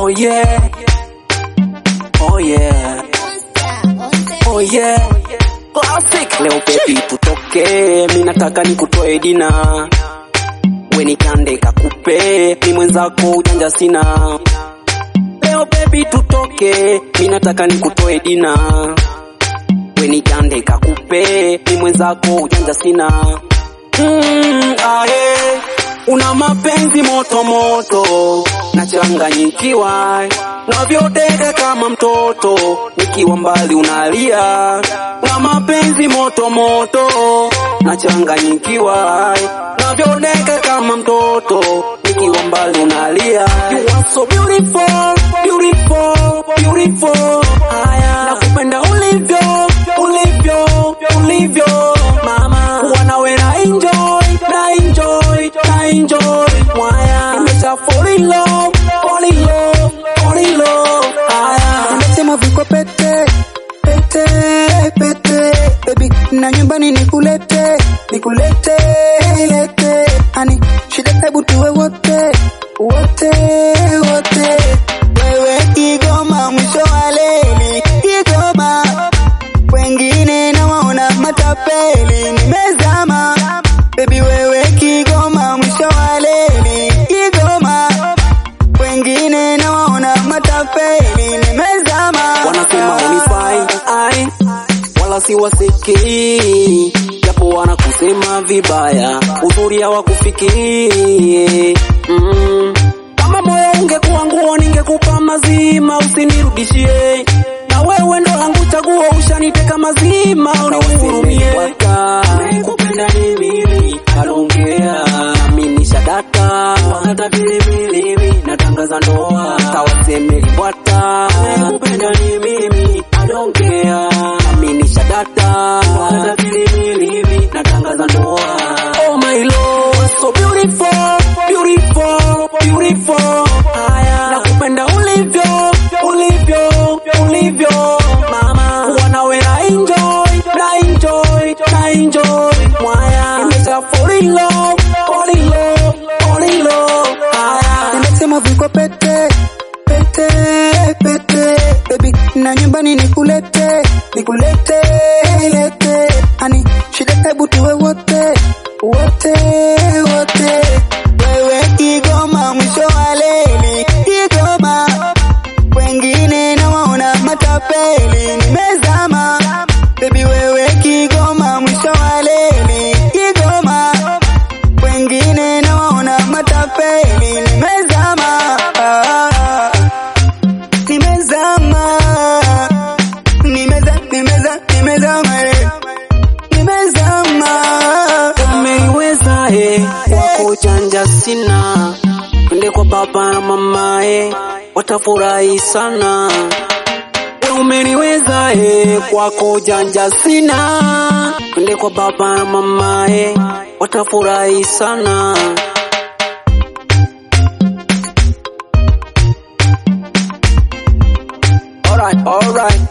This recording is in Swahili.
Oh yeah. Oh yeah. Oh yeah. Classic. Leo baby tutoke, mi nataka nikutoe dina. We nikande kakupe, mi mwenzako ujanja sina. Leo baby tutoke, mi nataka nikutoe dina. We nikande kakupe, mi mwenzako ujanja sina. Mm, ae, una mapenzi moto moto, nachanganyikiwa navyodeka kama mtoto, nikiwa mbali unalia. Una mapenzi moto moto, nachanganyikiwa navyodeka kama mtoto, nikiwa mbali unalia. You are so beautiful, beautiful, beautiful. Haya, nakupenda ulivyo, ulivyo, ulivyo, mama. Kuwa nawe na enjoy, na enjoy, na enjoy. Mwaya, nimesha fall in love, fall in love, fall in love. Haya, Nimesema viko pete pete pete baby, na nyumbani nikulete nikulete lete, ani shida hebu tuwe wote wote wote, wewe Kigoma mwisho wa leli Kigoma, wengine nawaona matapeli, nimezama baby, wewe Kigoma mwisho wa leli Kigoma, wengine nawaona matapeli, nimezama wanasema unifai ai, wala si wasikii, japo wanakusema vibaya, uzuri hawakufikii mm. Kama moyo ungekuwa nguo, ningekupa mazima, usinirudishie na wewe ndo langu chaguo, ushaniteka mazima, unihurumie. Kupenda ni mimi, alongea nami nishadata, hata vilevile natangaza ndoa, tawaseme bwata. Kupenda ni mimi, alongea nami nishadata, hata vilevile natangaza ndoa. Oh my lord, so beautiful, beautiful, beautiful. Haya, nakupenda ulivyo, ulivyo, ulivyo, mama. Kuwa nawe na enjoy, na enjoy, na enjoy. Mwaya, nimesha fall in love, fall in love, fall in love. Haya, Nimesema viko pete pete pete baby, na nyumbani nikulete nikulete lete, ani shida hebu tuwe wote wote wote, wewe Kigoma mwisho wa leli Kigoma, wengine nawaona matapeli, nimezama baby, wewe Kigoma mwisho wa leli Kigoma, wengine nawaona matapeli, nimezama ah, nimezama nimeza nimeza nimezama eh, nimezama umeiweza he, wako janja sina, twende kwa baba na mama he, watafurahi sana. We umeniweza he, kwako janja sina, twende kwa baba na mama he, watafurahi sana. Alright, alright.